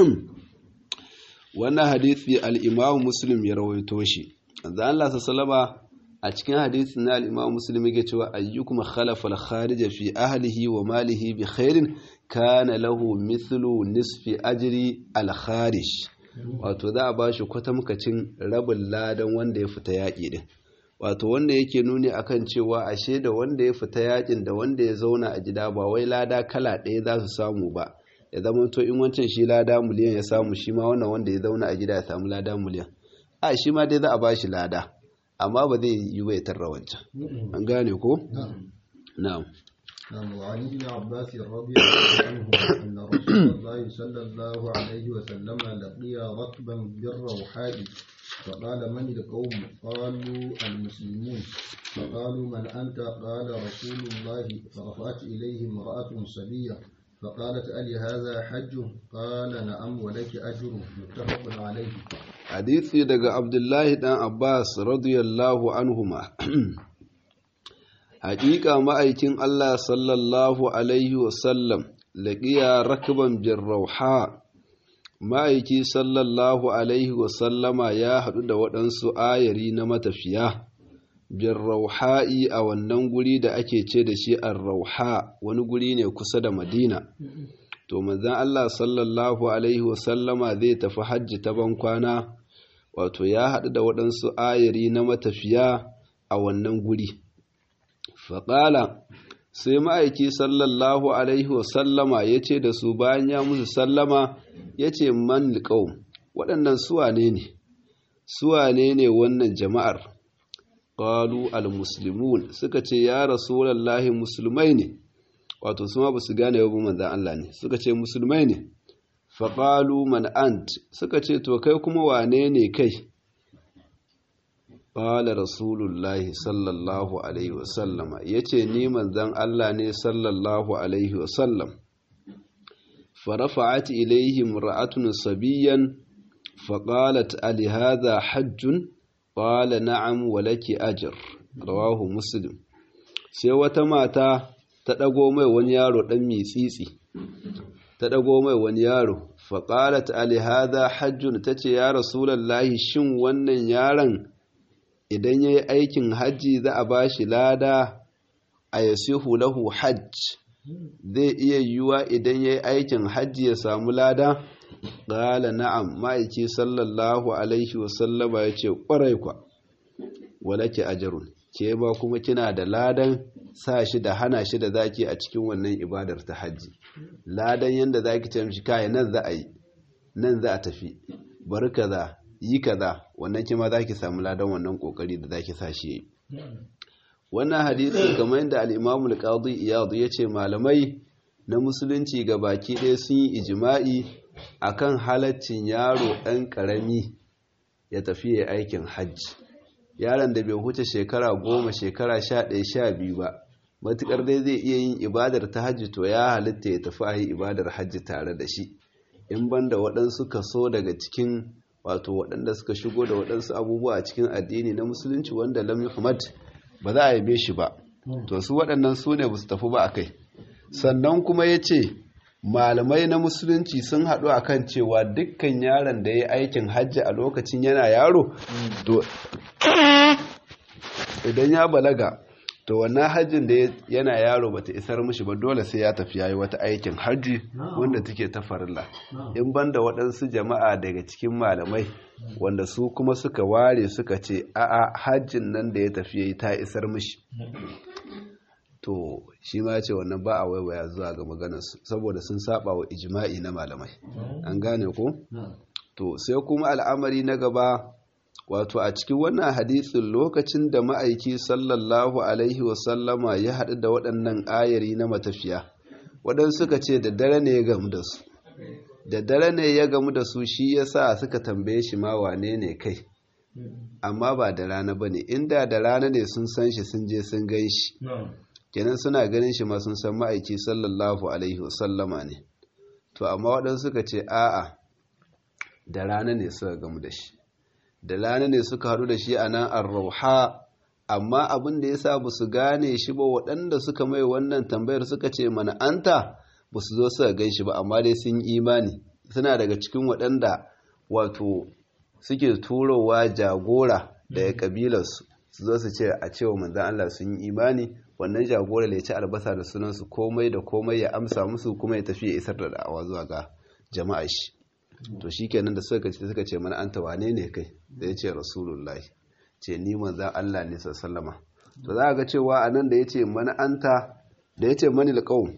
wannan hadisi al-imamu muslim ya rawaito shi da Allah sallama a cikin hadisi na al-imamu muslim yake cewa ayyukum khalafa al-kharij fi ahlihi wa malihi bi khairin kana lahu mithlu nisfi ajri al-kharij wato za a ba shi kwatamkacin rabin ladan wanda ya fita yaƙi din wato wanda yake nuni akan cewa ashe da wanda ya fita yaƙin da wanda ya zauna a gida ba wai lada kala ɗaya za su samu ba ya zama to in wancan shi lada miliyan ya samu shi ma wannan wanda ya zauna a gida ya samu lada miliyan a shi ma dai za a ba shi lada amma ba zai yi bai tarra wancan an gane ko na'am نعم وعن ابن عباس رضي الله عنه أن رسول الله صلى الله عليه وسلم لقي ركبا بالروحاء فقال من القوم قالوا المسلمون فقالوا من أنت قال رسول الله فرفعت إليه امرأة صبية فقالت ألي هذا حج قال نعم ولك أجر متفق عليه حديثي دقى عبد الله بن عباس رضي الله عنهما haƙiƙa ma'aikin Allah sallallahu Alaihi wasallam laƙiya rakban bin rauha ma'aiki sallallahu Alaihi wasallama ya haɗu da waɗansu ayari na matafiya bin rauha'i a wannan guri da ake ce da shi an rauha wani guri ne kusa da madina to manzan Allah sallallahu Alaihi wasallama zai tafi hajji ta bankwana wato ya haɗu da waɗansu ayari na matafiya a wannan guri faƙala sai ma'aiki sallallahu alaihi wasallama ya ce da su bayan ya musu sallama ya ce man liƙau waɗannan suwane ne suwane ne wannan jama'ar ƙalu al-muslimun suka ce ya rasulallahi musulmai ne wato su ma ba su gane yau manzan Allah ne suka ce musulmai ne faƙalu man ant suka ce to kai kuma wane ne kai ƙala rasulullahi sallallahu alaihi wasallama ya ce ni manzan Allah ne sallallahu alaihi wasallam فرفعت إليه امرأة صبيا فقالت ألي هذا حج قال نعم ولك أجر رواه مسلم sai wata mata ta ɗago mai wani yaro ɗan mitsitsi ta ɗago mai wani yaro faƙalat alihada hajjun ta ce ya rasulallahi shin wannan yaron idan ya yi aikin hajji za a ba shi lada a yasihu lahu hajj zai iya yiwuwa idan ya yi aikin hajji ya samu lada ƙala na'am ma'aiki sallallahu alaihi wasallama ya ce ƙwarai kwa walake ajarun ke ba kuma kina da ladan sa shi da hana shi da zaki a cikin wannan ibadar ta hajji ladan yadda zaki ce mishi kai nan za a yi nan za a tafi bari kaza yi kaza wannan kima zaki samu ladan wannan kokari da zaki sa shi yi wannan hadisi kamar yadda al-Imam al-Qadi Iyad ya ce malamai na musulunci ga baki ɗaya sun yi ijima'i akan halaccin yaro ɗan ƙarami ya tafi ya aikin hajji yaron da bai huce shekara goma shekara sha ɗaya sha biyu ba matuƙar dai zai iya yin ibadar ta hajji to ya halitta ya tafi a yi ibadar hajji tare da shi in banda waɗansu kaso daga cikin wato waɗanda suka shigo da waɗansu abubuwa a cikin addini na musulunci wanda lam yuhammad ba za a yabe shi ba to su waɗannan su ne ba su tafi ba a kai sannan kuma ya ce malamai na musulunci sun haɗu a kan cewa dukkan yaron da ya yi aikin hajji a lokacin yana yaro to idan ya balaga to wannan hajjin da yana yaro bata isar mishi ba dole sai ya tafi yayi wata aikin hajji wanda take ta farilla in banda waɗansu jama'a daga cikin malamai wanda su kuma suka ware suka ce a'a hajjin nan da ya tafi yayi ta isar mishi to shi ma ce wannan ba a waiwaya zuwa ga maganarsu saboda sun saba wa ijma'i na malamai an gane ko to sai kuma al'amari na gaba wato a cikin wannan hadisin lokacin da ma'aiki sallallahu alaihi wasallama ya haɗu da waɗannan ayari na matafiya waɗansu suka ce da dare ne ya gamu da su da dare ne ya gamu da su shi ya sa suka tambaye shi ma wane ne kai amma ba da rana ba ne inda da rana ne sun san shi sun je sun gan shi kenan suna ganin shi ma sun san ma'aiki sallallahu alaihi wasallama ne to amma waɗansu suka ce a'a da rana ne suka gamu da shi da rana ne suka haɗu da shi a nan arrauha amma abin da ya sa ba su gane shi ba waɗanda suka mai wannan tambayar suka ce mana anta ba su zo suka gan shi ba amma dai sun imani suna daga cikin waɗanda wato suke turowa jagora daga kabilarsu su zo su ce a cewa manzan Allah sun yi imani wannan jagora ya ci albasa da sunansu komai da komai ya amsa musu kuma ya tafi ya isar da da'awa zuwa ga jama'a shi to shi kenan da suka ce suka ce mana anta wane ne kai da ya ce rasulullahi ce ni manzan Allah ne sallama to za ga cewa a nan da ya ce mana anta da ya ce mani alƙawun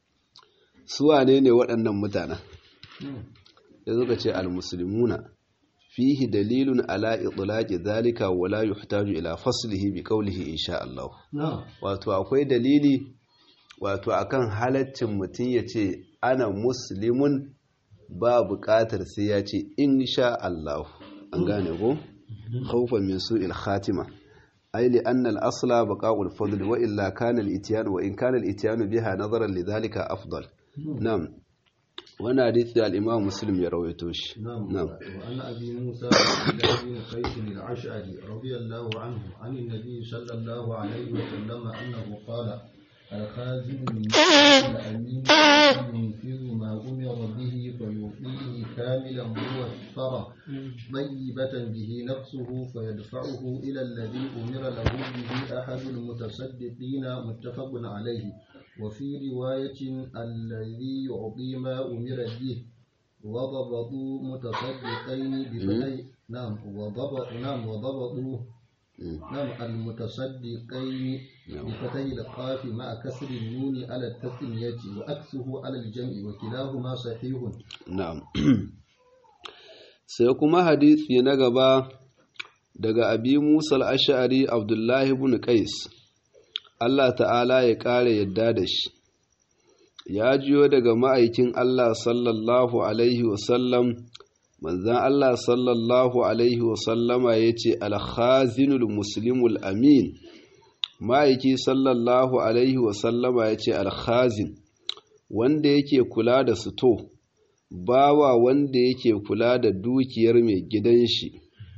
su wane ne waɗannan mutanen da suka ce almusulmuna fihi dalilun ala itlaqi zalika wala yuhtaju ila faslihi bi qawlihi insha Allah wato akwai dalili wato akan halaccin mutum ya ce ana muslimun ba buƙatar sai ya ce insha Allah an gane ko khawfan min su'il khatima ay li anna al-asla baqa'ul fadl wa illa kana al-ityan wa in kana al-ityan biha nazaran li dhalika afdal na'am وانا حديث الامام مسلم يرويته شي نعم نعم وعن ابي موسى بن قيس الاشعري رضي الله عنه عن النبي صلى الله عليه وسلم انه قال الخازن من الامين ينفذ ما امر به فيعطيه كاملا موفرا طيبه به نفسه فيدفعه الى الذي امر له به احد المتصدقين متفق عليه وفي رواية الذي يعطي ما أمر به وضبطوا متصدقين بفتح نعم وضبط نعم وضبطوا نعم المتصدقين بفتح القاف مع كسر النون على التثنية وأكسه على الجمع وكلاهما صحيح na'am sai kuma hadisi na gaba daga abi musa al-ash'ari abdullahi ibn qais Allah ta'ala ya ƙara yadda da shi ya jiyo daga ma'aikin Allah sallallahu alaihi wasallam manzan Allah sallallahu alaihi wasallama ya ce alhazinul muslimul amin ma'aiki sallallahu alaihi wasallama ya ce alhazin wanda yake kula da suto bawa wanda yake kula da dukiyar mai gidan shi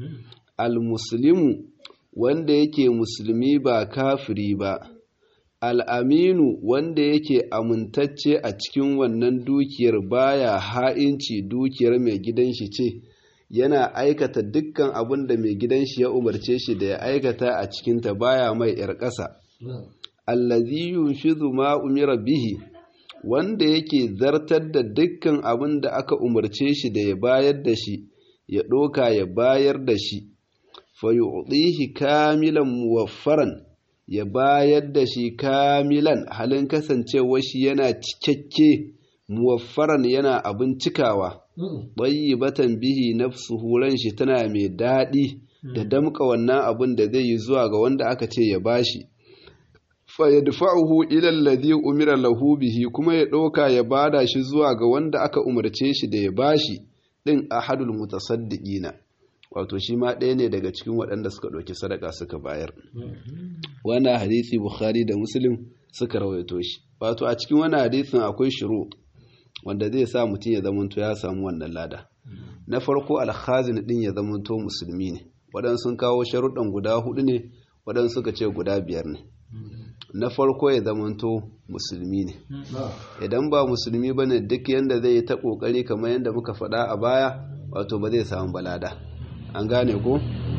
almuslimu wanda yake musulmi ba kafiri ba al'aminu wanda yake amintacce a cikin wannan dukiyar baya ha'inci dukiyar mai gidan shi ce yana aikata dukkan abin da mai gidan shi ya umarce shi da ya aikata a cikinta baya mai ‘yar ƙasa allazi yunfizu ma umira bihi wanda yake zartar da dukkan abin da aka umarce shi da ya bayar da shi ya ɗoka ya bayar da shi fayuɗihi kamilan muwaffaran ya bayar da shi kamilan halin kasancewa shi yana cikakke muwaffaran yana abin cikawa batan bihi nafsuhu ran shi tana mai daɗi da damƙa wannan abin da zai yi zuwa ga wanda aka ce ya bashi fa yadfa'uhu ila alladhi umira lahu bihi kuma ya ɗauka ya bada shi zuwa ga wanda aka umarce shi da ya bashi din ahadul mutasaddiqina wato shi ma ɗaya ne daga cikin waɗanda suka ɗauki sadaka suka bayar wannan hadisi bukhari da muslim suka rawaito shi wato a cikin wannan hadisin akwai shiru wanda zai sa mutum ya zamanto ya samu wannan lada na farko alhazin ɗin ya zamanto musulmi ne waɗansu sun kawo sharuɗan guda hudu ne waɗansu suka ce guda biyar ne na farko ya zamanto musulmi ne idan ba musulmi ba ne duk yadda zai yi ta ƙoƙari kamar yadda muka faɗa a baya wato ba zai samu balada an gane ko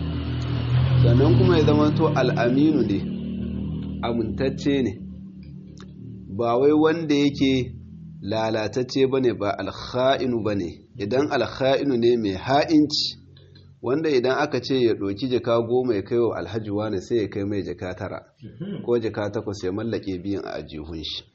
sannan kuma ya zama to al'aminu ne amintacce ne ba wai wanda yake lalatacce ba ne ba alha'inu ba ne idan alha'inu ne mai ha'inci wanda idan aka ce ya ɗoki jaka goma ya kai wa alhaji wane sai ya kai mai jaka tara ko jaka takwas ya mallake biyan a ajihun shi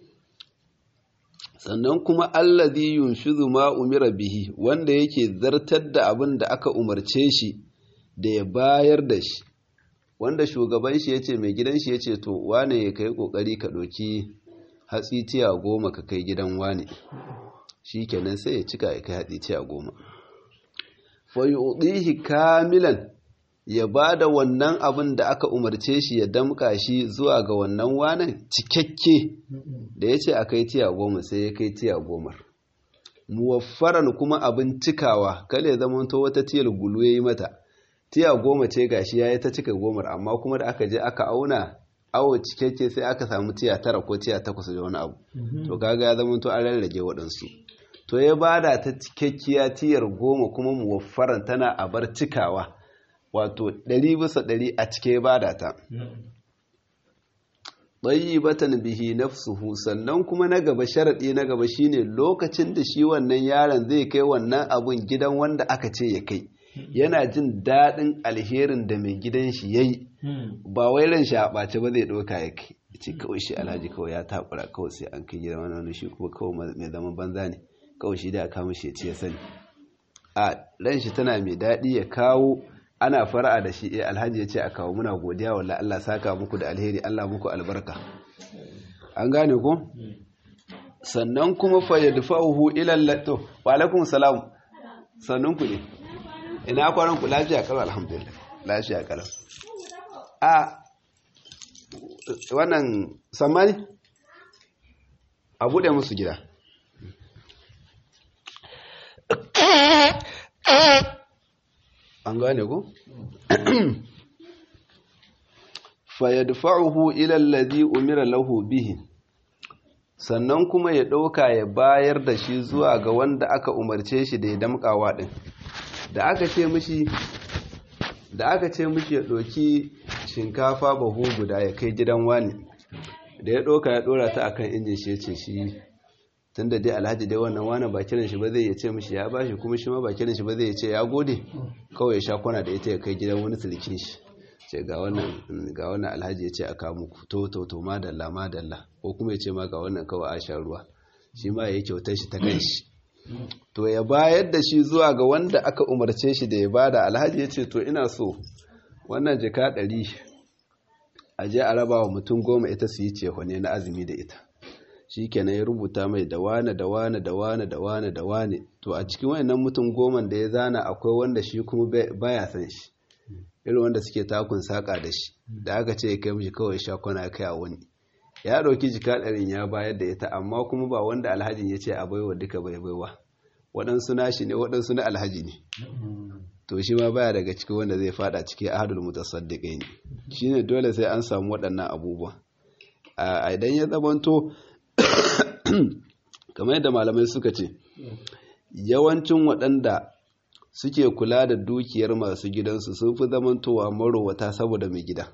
sannan kuma allazi yunfizu ma umira bihi wanda yake zartar da abin da aka umarce shi da ya bayar da shi wanda shugaban shi yace mai gidan shi yace to wane ya kai kokari ka doki hatsi tiya goma ka kai gidan wane shikenan sai ya cika ya kai hatsi tiya goma fa yu'dihi kamilan ya ba da wannan abin da aka umarce shi ya damka shi zuwa ga wannan wanan cikakke da ya ce a kai tiya goma sai ya kai tiya gomar muwaffaran kuma abin cikawa kale ya zama to wata tiyar gulu ya yi mata tiya goma ce gashi ya yi ta cika gomar amma kuma da aka je aka auna awo cikakke sai aka samu tiya tara ko tiya takwas da wani abu to kaga ya zama to an rarrage waɗansu to ya bada ta cikakkiya tiyar goma kuma muwaffaran tana a bar cikawa wato ɗari bisa ɗari a cike bada ta batan bihi nafsuhu sannan kuma na gaba sharaɗi na gaba shine lokacin da shi wannan yaron zai kai wannan abun gidan wanda aka ce ya kai yana jin daɗin alherin da mai gidan shi yayi ba wai ran shi a ɓace ba zai ɗauka ya kai ce kawai shi alhaji kawai ya takura kawai sai an kai gidan wani shi kuma kawai mai zaman banza ne kawai shi da aka mishi ya ce ya sani a ran shi tana mai daɗi ya kawo ana fara'a da shi eh alhaji ya ce a kawo muna godiya wallahi Allah saka muku da alheri Allah muku albarka an gane ko sannan kuma fa yadfa'uhu ila allato wa alaikum salam sannan ku ne ina kwaran ku lafiya kalau alhamdulillah lafiya kalau a wannan sammani a bude musu gida an gane ku? fayadfa'uhu ila allazi umira lahu bihi sannan kuma ya ɗauka ya bayar da shi zuwa ga wanda aka umarce shi da ya damƙawa ɗin da aka ce mishi da aka ce mishi ya ɗauki shinkafa bahu guda ya kai gidan wani da ya ɗauka ya ɗora ta akan injin shi ya ce shi tun da dai alhaji dai wannan wani ba kiran shi ba zai ce mishi ya bashi kuma shi ma ba kiran shi ba zai ce ya gode kawai ya sha kwana da ita ya kai gidan wani sulkin shi ce ga wannan ga wannan alhaji ya ce a kawo muku to to to madalla madalla ko kuma ya ce ma ga wannan kawai a sha ruwa shi ma ya kyautar shi ta kan shi to ya bayar da shi zuwa ga wanda aka umarce shi da ya bada alhaji ya ce to ina so wannan jika ɗari a je a raba wa mutum goma ita su yi cehone na azumi da ita shi kenan ya rubuta mai da wane da wane da wane da wane da wane to a cikin wayannan mutum goman da ya zana akwai wanda shi kuma baya san shi irin wanda suke takun saka da shi da aka ce ya kai mishi kawai sha kwana kai a wani ya ɗauki jika ɗarin ya bayar da ita amma kuma ba wanda alhajin ya ce a baiwa duka bai baiwa waɗansu nashi ne waɗansu na alhaji ne to shi ma baya daga cikin wanda zai fada cikin ahadul mutasaddiqai ne shine dole sai an samu waɗannan abubuwa a idan ya zamanto kamar yadda malamai suka ce yawancin waɗanda suke kula da dukiyar masu gidansu sun fi zamantowa marowata saboda mai gida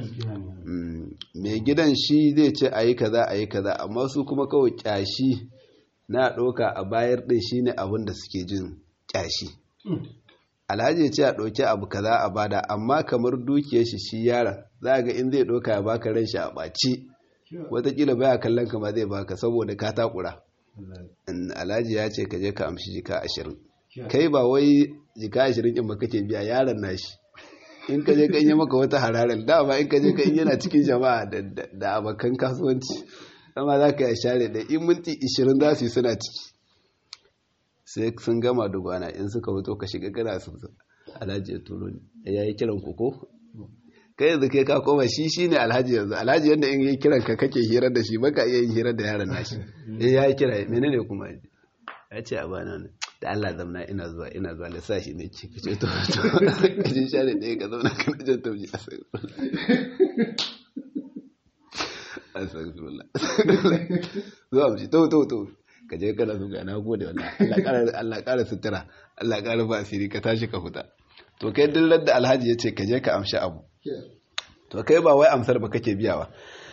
mai gidan shi zai ce a yi kaza a yi kaza amma su kuma kawai kyashi na ɗauka a bayar ɗin shi ne abin da suke jin kyashi alhaji ya ce a ɗauki abu kaza a bada amma kamar dukiyar shi shi yaron za ga in zai ɗauka ya baka ran shi a ɓaci watakila baya kallon ka ma zai baka saboda ka takura alhaji ya ce ka je ka amshi jika ashirin kai ba wai jika ashirin in baka ke biya yaron nashi in ka je ka yi maka wata hararar dama in ka je ka yana cikin jama'a da abokan kasuwanci amma za ka yi share da in minti ishirin za su yi suna ciki sai sun gama dubana in suka fito ka shiga kana su alhaji ya turo ne ya yi kiran ku ko kai yanzu kai ka koma shi shi ne alhaji yanzu alhaji yadda in yi kiran ka kake hirar da shi baka iya yin hirar da yaron nashi ya yi kira menene kuma ya ce a bana ne da Allah zamna ina zuwa ina zuwa da sashi ne ce kace to to kaje share ɗaya ka zauna kana jan tauji astagfirullah zuwa mu to to to ka je kana zuga na gode wallahi Allah ƙara Allah ƙara sutura Allah ƙara ba asiri ka tashi ka huta to kai dillar da alhaji ya ce ka je ka amshi abu to kai ba wai amsar ba kake biyawa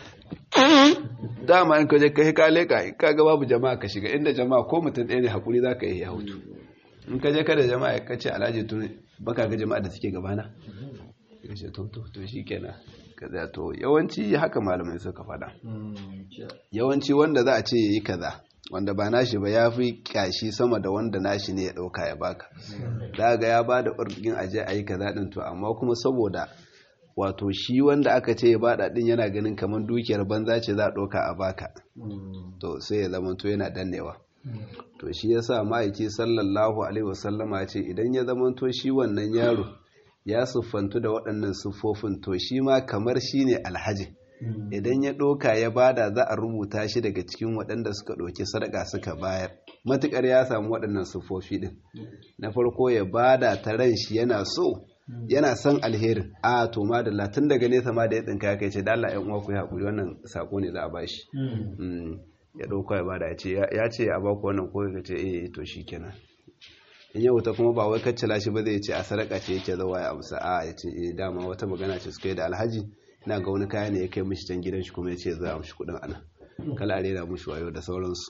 dama in ka je kai ka leka in ka ga babu jama'a ka shiga inda jama'a ko mutum ɗaya ne hakuri za ka yi ya hutu in ka je ka da jama'a ka ce alhaji tun baka ga jama'a da suke gabana ka ce to to to shikenan ka tsaya to yawanci haka malamai suka faɗa yawanci wanda za a ce yayi kaza wanda ba nashi ba ya fi kyashi sama da wanda nashi ne ya ɗauka ya baka da ga ya ba da ɓargin aje a yi kaza ɗin to amma kuma saboda wato shi wanda aka ce ya bada ɗin yana ganin kamar dukiyar banza ce za a ɗauka a baka to sai ya zama to yana dannewa to shi ya sa ma'aiki sallallahu alaihi wasallama ce idan ya zama to shi wannan yaro ya siffantu da waɗannan siffofin to shi ma kamar shi ne alhaji idan ya ɗoka ya bada za a rubuta shi daga cikin waɗanda suka ɗauki sadaka suka bayar matuƙar ya samu waɗannan siffofi ɗin na farko ya bada ta ran shi yana so yana son alherin a to ma da latin daga nesa ma da ya tsinka ya kai ce da Allah ƴan uwa ku yi haƙuri wannan sako ne za a bashi ya ɗauka ya bada ya ce ya ce a baku wannan ko ya ce eh to shikenan in yau ta kuma ba wai kaccala shi ba zai ce a sadaka ce yake zawa ya amsa a ya ce eh dama wata magana ce suka yi da alhaji ina ga wani kaya ne ya kai mishi can gidan shi kuma ya ce za a mishi kuɗin ana kala a rera mishi wayo da sauransu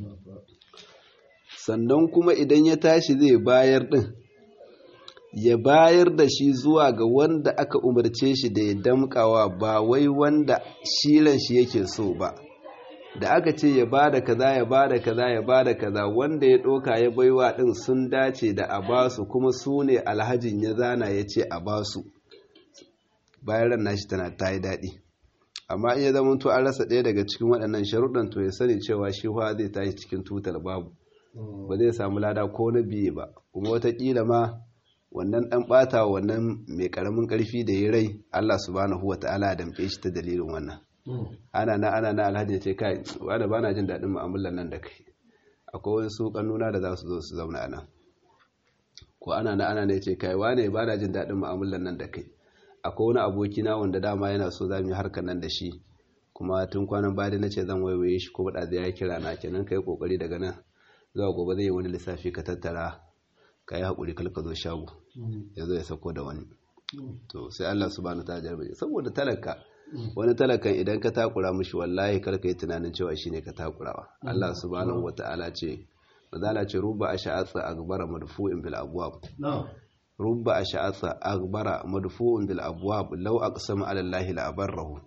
sannan kuma idan ya tashi zai bayar din ya bayar da shi zuwa ga wanda aka umarce shi da ya damkawa ba wai wanda shilan shi yake so ba da aka ce ya bada kaza ya bada kaza ya bada kaza wanda ya ɗoka ya baiwa ɗin sun dace da a basu kuma su ne alhajin ya zana ya ce a basu bayan ran nashi tana ta yi daɗi amma in ya zama to an rasa ɗaya daga cikin waɗannan sharuɗan to ya sani cewa shi fa zai tashi cikin tutar babu ba zai samu lada ko na biye ba kuma watakila ma wannan ɗan ɓata wannan mai ƙaramin ƙarfi da ya rai Allah subhanahu wa ta'ala ya damƙe shi ta dalilin wannan ana na ana na alhaji ce kai wanda ba na jin daɗin mu'amalar nan da kai akwai wasu ƙannuna da za su zo su zauna nan ko ana na ana ne ce kai wane ba na jin daɗin mu'amalar nan da kai akwai wani abokina wanda dama yana so za mu yi harkar nan da shi kuma tun kwanan baya na ce zan waiwaye shi ko bada ya kira na kenan kai kokari daga nan zuwa gobe zai yi wani lissafi ka tattara ka yi haƙuri kal ka zo shago ya zo ya sako da wani to sai Allah subhanahu ta jarbe saboda talaka wani talakan idan ka takura mishi wallahi kar ka yi tunanin cewa shine ka takurawa Allah subhanahu wata'ala ce mazala ce ruba asha'atsa agbara madfu'in bil abwab rubba ash'atha aghbara madfu'un bil abwab law aqsama ala allahi la abarrahu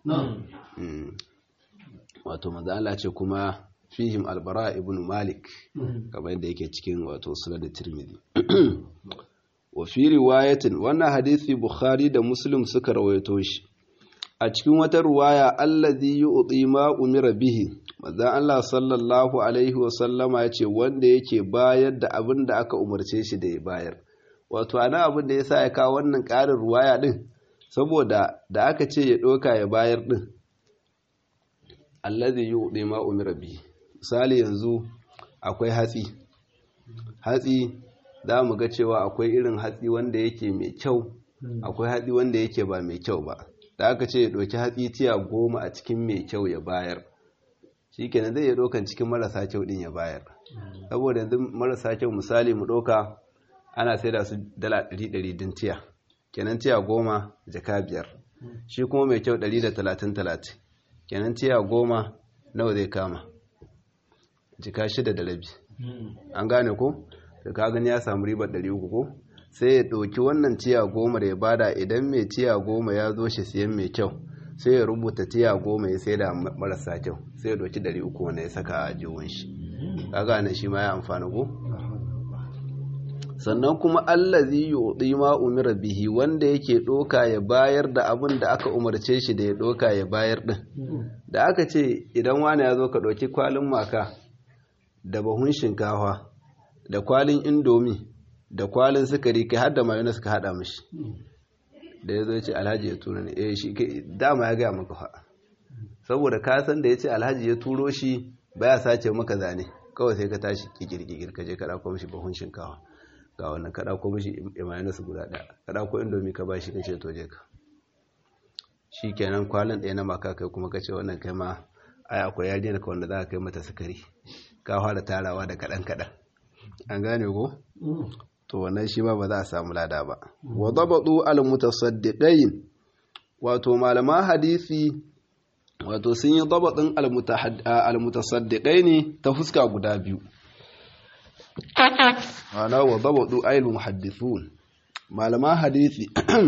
wato manzo Allah ce kuma fihim albara ibn malik kamar yadda yake cikin wato sunan tirmidhi wa fi riwayatin wannan hadisi bukhari da muslim suka rawaito shi a cikin wata ruwaya allazi yu'ti ma umira bihi manzo Allah sallallahu alaihi wa sallama yace wanda yake bayar da abin da aka umarce shi da ya bayar wato ana abin da yasa ya kawo wannan ƙarin ruwaya din saboda da aka ce ya doka ya bayar din allazi yu'ti ma umira bihi misali yanzu akwai hatsi hatsi za mu ga cewa akwai irin hatsi wanda yake mai kyau akwai hatsi wanda yake ba mai kyau ba da aka ce ya ɗauki hatsi tiya goma a cikin mai kyau ya bayar shi kenan zai iya ɗaukan cikin marasa kyau ɗin ya bayar saboda yanzu marasa kyau misali mu ɗauka ana sai da su dala ɗari ɗari din tiya kenan tiya goma jaka biyar shi kuma mai kyau ɗari da talatin talatin kenan tiya goma nawa zai kama jika shida da rabi an gane ko da ka gani ya samu ribar ɗari uku ko sai ya ɗauki wannan tiya goma da ya bada idan mai tiya goma ya zo shi siyan mai kyau sai ya rubuta tiya goma ya sai da marasa kyau sai ya ɗauki ɗari uku wanda ya saka a jiwon shi ka gane shi ma ya amfani ko sannan kuma allazi yuɗi ma umira bihi wanda yake ɗoka ya bayar da abin da aka umarce shi da ya ɗoka ya bayar ɗin da aka ce idan wani ya zo ka ɗauki kwalin maka da bahun shinkafa da kwalin indomi da kwalin sukari kai har da mayonnaise ka hada mishi da ya zo ce alhaji ya turo ne eh shi dama ya gaya maka fa saboda ka san da ya ce alhaji ya turo shi baya sace maka zane kawai sai ka tashi kikirkikir ka je ka dauko mishi bahun shinkafa ga wannan ka dauko mishi mayonnaise guda daya ka dauko indomi ka bashi ka ce to je ka shikenan kwalin ɗaya na maka kai kuma ka ce wannan kai ma ai akwai yarinyar ka wanda za ka kai mata sukari ka fara tarawa da kaɗan kaɗan an gane ko to wannan shi ma ba za a samu lada ba wa dabatu al mutasaddiqain wato malaman hadisi wato sun yi dabatin al mutasaddiqain ta fuska guda biyu ana wa dabatu al muhaddithun malaman hadisi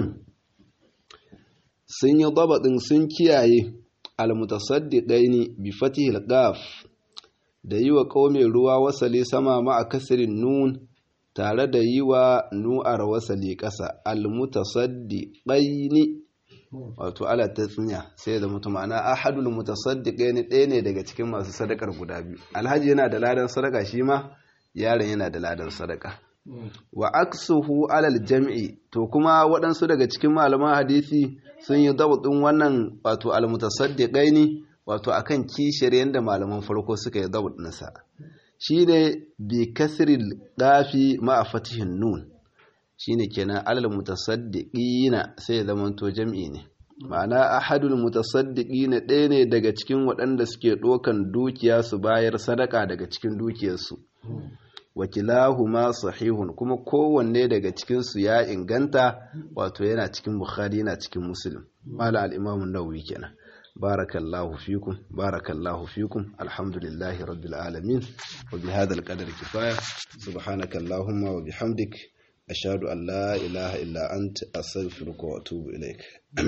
sun yi dabatin sun kiyaye al mutasaddiqain bi fatihil qaf da yi wa ƙaume ruwa wasali sama ma'a kasirin nun tare da yi wa nu'ar wasali ƙasa almutasaddi ɗaini wato ala ta tsinya sai da mutum ana ahadul mutasaddi ɗaya ɗaya ne daga cikin masu sadakar guda biyu alhaji yana da ladan sadaka shi ma yaron yana da ladan sadaka wa aksuhu alal jam'i to kuma waɗansu daga cikin malaman hadisi sun yi dabutun wannan wato almutasaddi ɗaini wato akan kishiyar yadda malaman farko suka yi zabut nasa shi ne bi kasril ɗafi ma'a fatihin nun shi ne kenan alal mutasaddiqina sai ya zama to jam'i ne ma'ana ahadul mutasaddiqina ɗaya ne daga cikin waɗanda suke ɗokan dukiya su bayar sadaka daga cikin dukiyarsu wakilahuma sahihun kuma kowanne daga cikinsu ya inganta wato yana cikin bukhari yana cikin muslim mala al-imam an-nawawi kenan بارك الله فيكم بارك الله فيكم الحمد لله رب العالمين وبهذا القدر كفاية سبحانك اللهم وبحمدك أشهد أن لا إله إلا أنت أستغفرك وأتوب إليك